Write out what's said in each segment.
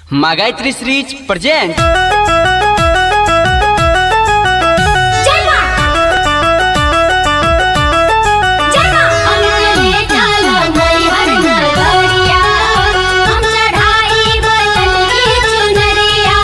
Магайтри Срич present जलवा जलवा अंगले चलो नैहर नगरिया हम चढ़ाई बदल की चुनरिया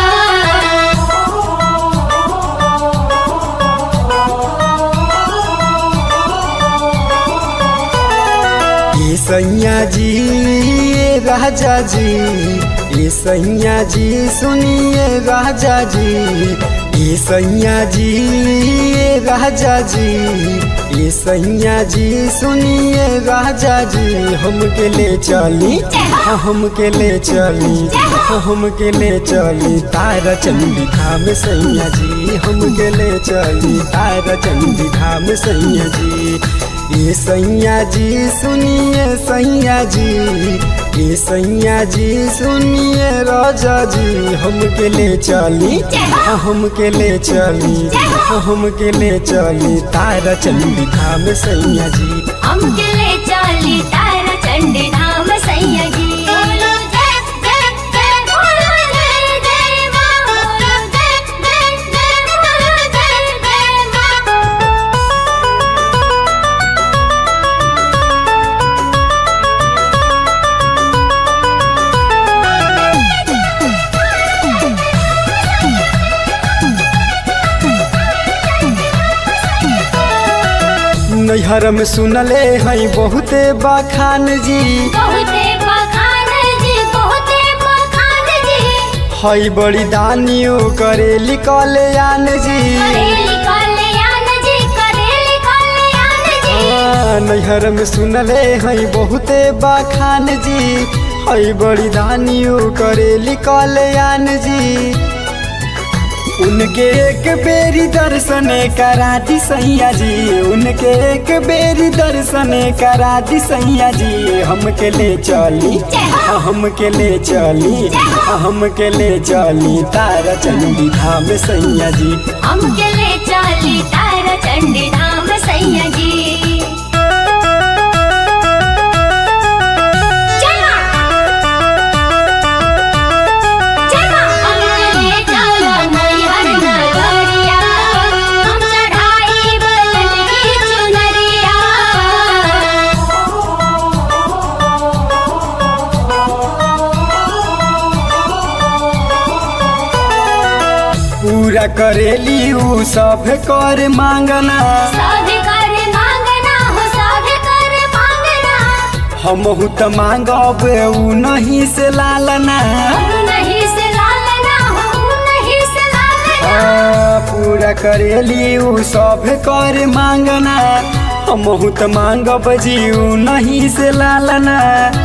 ये सैया जी ये राजा जी ये सैया जी सुनिए राजा जी ये सैया जी ये राजा जी ये सैया जी सुनिए राजा जी हम के ले चली हाँ, हम के ले चली हाँ, हम के ले चली तारा चंडी धाम सैया जी हम के ले चली तारा चंडी धाम सैया जी ये सैया जी सुनिए सैया जी ये सैया जी सुनिए राजा जी हम के ले चली हाँ, हम के ले चली हाँ, हम के ले चली तारा चंडी धाम सैया जी हमके ले चली तारा चंडी धाम सैया जी बोलो जय जय जय बोलो जय जय माँ बोलो जय जय जय बोलो जय जय माँ नैहर में सुनले हई बहुते बखान जी बहुते बखान जी बहुते बखान जी हई बड़ी दानियो करेली कल्याण जी करेली कल्याण जी करेली कल्याण जी हाँ, नैहर में सुनले हई बहुते बखान जी हई बड़ी दानियो करेली कल्याण जी उनके एक बेरी दर्शन करा दी सैया जी उनके एक बेरी दर्शन करा दी सैया जी हमके ले चली हाँ, हमके ले चली हाँ, हमके ले चली तारा चंडी धाम सैया जी हमके ले चली तारा चंडी धाम सैया जी चला चला हमके ले चलो नैहर नगरिया हम चढ़ाई बदल की चुनरिया पूरा करेली ऊ सब कर मांगना सब कर मांगना हो सब कर मांगना हमहू त मांगब ऊ नहीं से लालना हम नहीं से लालना हो नहीं से लालना आ, पूरा करेली ऊ सब कर मांगना हमहू त मांगब जी ऊ नहीं से लालना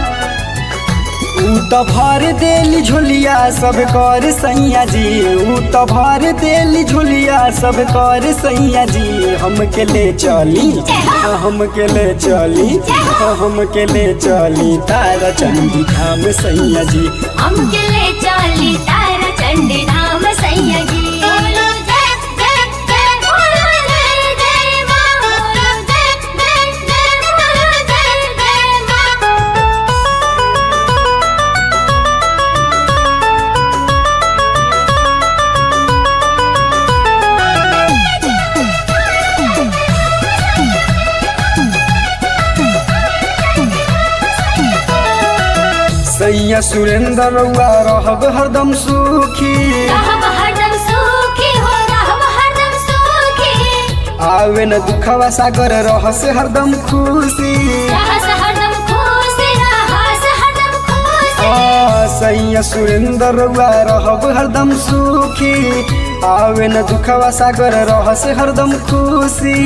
ऊ त भर देली झोलिया सब कर सैया जी ऊ त भर देली झोलिया सब कर सैया जी हमके ले चली हाँ, हमके ले चली हाँ, हमके ले चली तारा चंडी धाम सैया जी हमके ले चली तारा चंडी धाम सैया जी बोलो जय जय जय बोलो जय जय माँ बोलो जय जय जय बोलो जय जय माँ सैया सुरेंद्र रउआ रहब हरदम सुखी रहब हरदम सुखी हो रहब हरदम सुखी आवे न दुखवा सागर रहस हरदम खुशी रहस हरदम खुश रहस हरदम खुश आ, सैया सुरेंद्र रउआ रहब हरदम सुखी आवे न दुखवा सागर रहस हरदम खुशी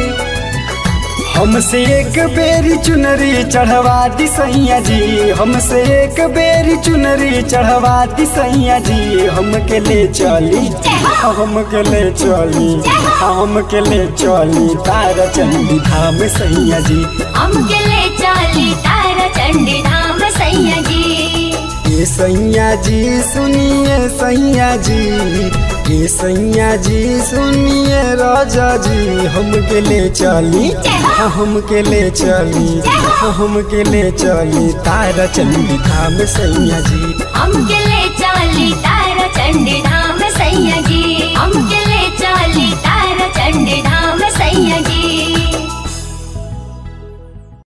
हमसे एक बेरी चुनरी चढ़वा दी सैया जी हमसे एक बेरी चुनरी चढ़वा दी सैया जी हमके ले चली हमके ले चली हमके ले चली तारा चंडी धाम सैया जी हमके ले चली तारा चंडी धाम सैया जी ये सैया जी सुनिए सैया जी ये सैया जी सुनिए राजा जी हमके ले चली हाँ, हमके ले चली हाँ, हमके ले चली तारा चंडी धाम सैया जी हमके ले